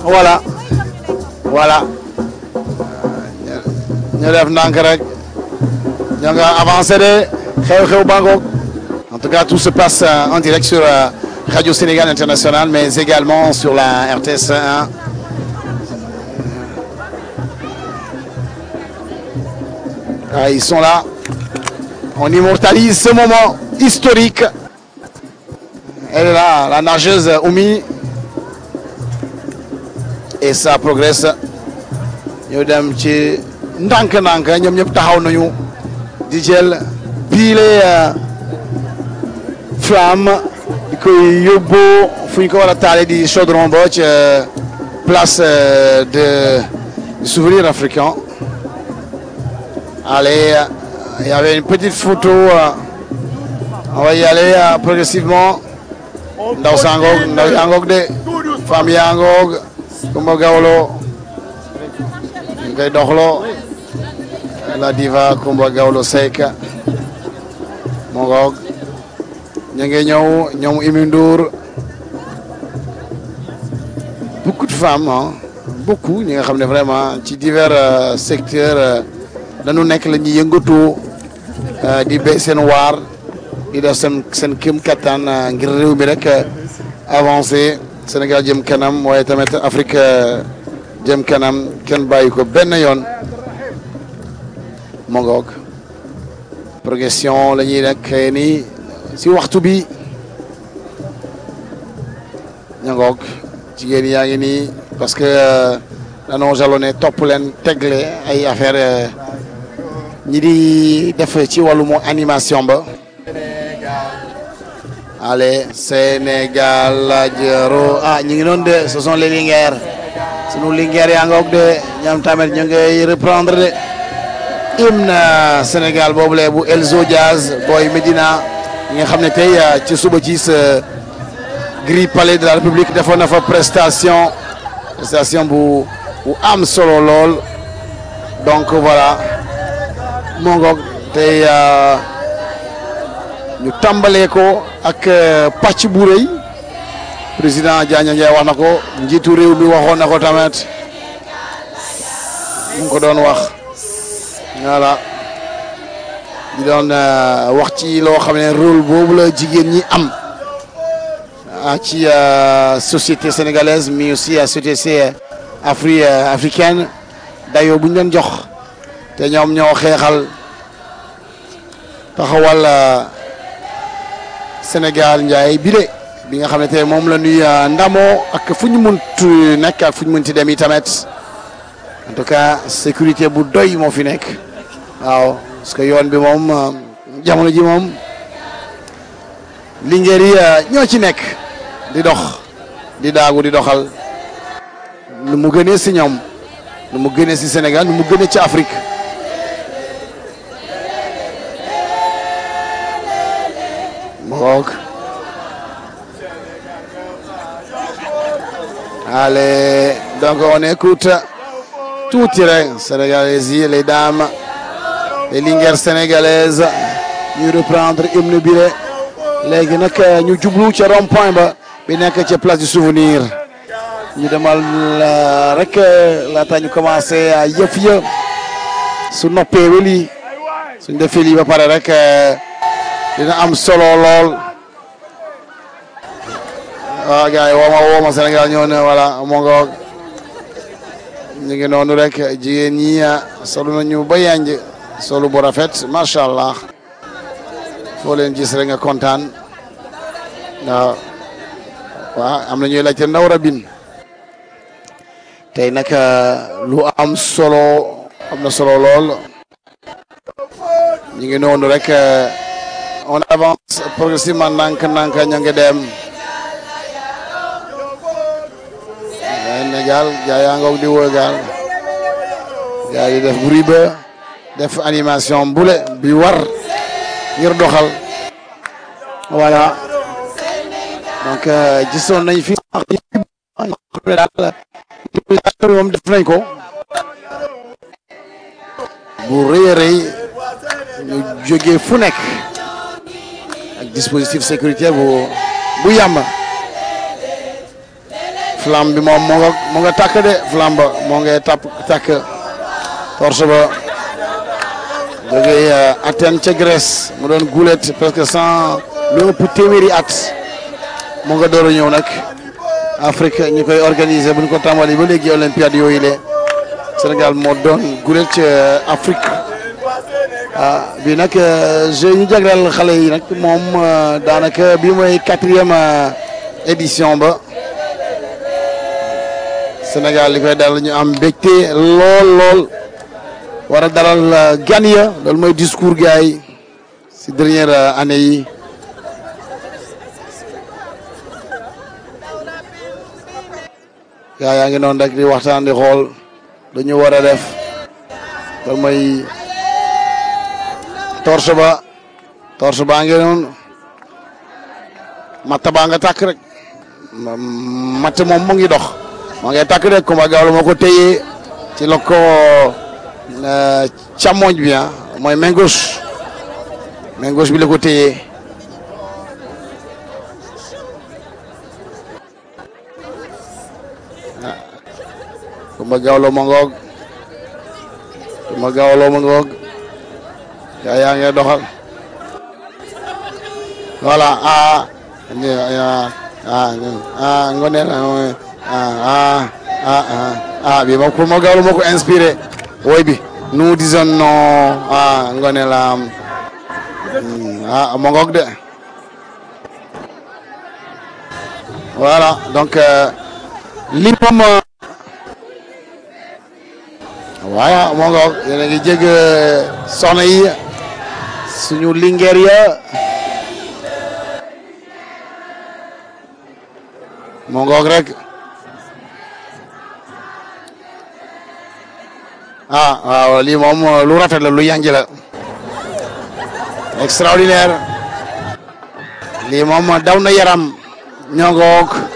voilà voilà ñu def ndànk rek ñoo nga avancé de xew-xew bangoog en tout cas tout se passe euh, en direct sur euh, Radio Sénégal International mais également sur la RTS 1 Ah, ils sont là on immortalise ce moment historique elle est là la nageuse Oumi et ça progresse ñu dem ci ndànk-ndànk ñoom ñëpp taxaw nañu di jël piile flamme di koy yóbbu fu ñu ko war a taale di chaudron ba ca place euh, de du souvenir africain allez il y avait une petite photo euh, on va y aller euh, progressivement ndaw saa ngoog ndaw yaa ngoog de femme yaa ngoog Kumba Gawlo ñu koy doxloo la diva Kumba Gawlo Seck moo ngoog ñu ngi ñëw ñoom Imi Ndour beaucoup de femmes ah beaucoup ñi nga xam ne vraiment ci divers euh, secteurs euh, dañu nekk la ñuy yëngatu euh, di béy seen waar di def seen seen kéem kattan euh, ngir réew mi rek euh, avancé Sénégal jëm kanam waaye tamit Afrique euh, jëm kanam kenn bàyyi ko benn yoon moo ngoog progression la ñuy nekk nii si waxtu bi ña ngoog jigéen yaa ngi nii parce que euh, danoo jalonné topp leen tegle ay affaire euh, ñi di def ci wàllum animation ba allez Sénégal la jëro ah ñu ngi noonu de ce sont les Linguères sunu Linguères yaa ngoog de ñoom tamit ñu ngay reprendre de hymne Sénégal boobule bu Elzo Diaz booy Medina ñi nga xam ne tey euh, ci suba ci sa Gris Palais de la République defoon na fa prestation prestation bu bu am solo lool donc voilà moo ngoog tey euh, ñu tàmbalee ko ak euh, pàcc bu rëy président Diagne Ndiaye wax na ko njiitu réew mi waxoon na ko tamit mu ngi ko doon wax voilà di doon euh, wax ci loo xam ne rôle boobu la jigéen ñi am ah ci euh, société sénégalaise mais aussi à société afri euh, africaine dayoo bu ñu leen jox te ñoom ñoo xeexal taxawal euh, Sénégal njaay bi de bi nga xam ne tey moom la ñuy euh, ndamoo ak fu ñu mënti nekk ak fu ñu mënti dem i tamit en tout cas sécurité bu doy moo fi nekk waaw parce que yoon bi moom euh, jamono ji moom lingeer yi euh, ñoo ci nekk di dox di daagu di doxal nu mu gënee si ñoom nu mu gënee si Sénégal nu mu gënee ci Afrique mook allez donc on écoute tuuti rek sénégalaises yi les dames les linguères sénégalaises ñu reprendre hymne bi le léegi nag ñu jublu ca rond point ba bi nekk ca place du souvenir ñu demal euh, rek laata ñu commencé à yëf ya su noppee weli suñ defee lii ba pare rek euh, dina am solo lool waaw gars yi wooma wooma Sénégal ñëw na voilà moo nga ñu ngi noonu rek jigéen ñi solu nañu ba yanj solu bu rafet macha allah foo leen gis rek nga kontaan waaw waaw am na ñuy laajte ndaw rabin tey nag lu am solo am na solo lool ñu ngi noonu rek on avance progressivement nank nank ñu ngi dem Sénégal gaa yaa ngoog di wër gaal gaa yi def bruit ba def animation bule bi war ngir doxal voilà donc gisoon nañ fi daal moom def nañ ko bu rëy a rëy ñu jógee fu nekk ak dispositif sécuritaire bu bu yàmb flamme bi moom moo nga moo nga tàkk de flamme ba moo ngay tàpp tàkk torche ba jógee Athènes ca Grèce mu doon gulet presque cent lu ëpp téeméeri at moo nga door a ñëw nag Afrique ñu koy organiser bu ñu ko tàmbali ba léegi olympiade yooyu le Sénégal moo doon gulet ca Afrique ah bii nag jeu ñu jagleel xale yi nag moom daanaka bii mooy quatrième édition ba Sénégal li koy dal ñu am mbégte lool lool war a dalal gan ya loolu mooy discours gars yi si dernière année yi gaa yaa ngi noonu rek di waxtaan di xool dañu war a def loolu mooy torche ba torche baa ngi noonu matt baa nga tàkk rek matt moom mu ngi dox moo ngay tàkk rek Coumba Gawlo moo ko téye ci la ko càmmoñ bi ah mooy main gauche main gauche bi la ko téye Coumba Gawlo ma ngoog Coumba Gawlo ma ngoog yaa yaa ngi doxal voilà ah ah ah ngone la ah ah ah ah bi moom Coumba Gawlo moo ko inspiré woy bi nous disons non ah ngone la ah ma ngoog de voilà donc li moom voilà moo ngoog yéen a ngi jég soxna yi suñu lingeer ya moo ngoog rek ah waaw lii moom lu rafet la lu yanji la extraordinaire lii moom daw na yaram ñoo ngoog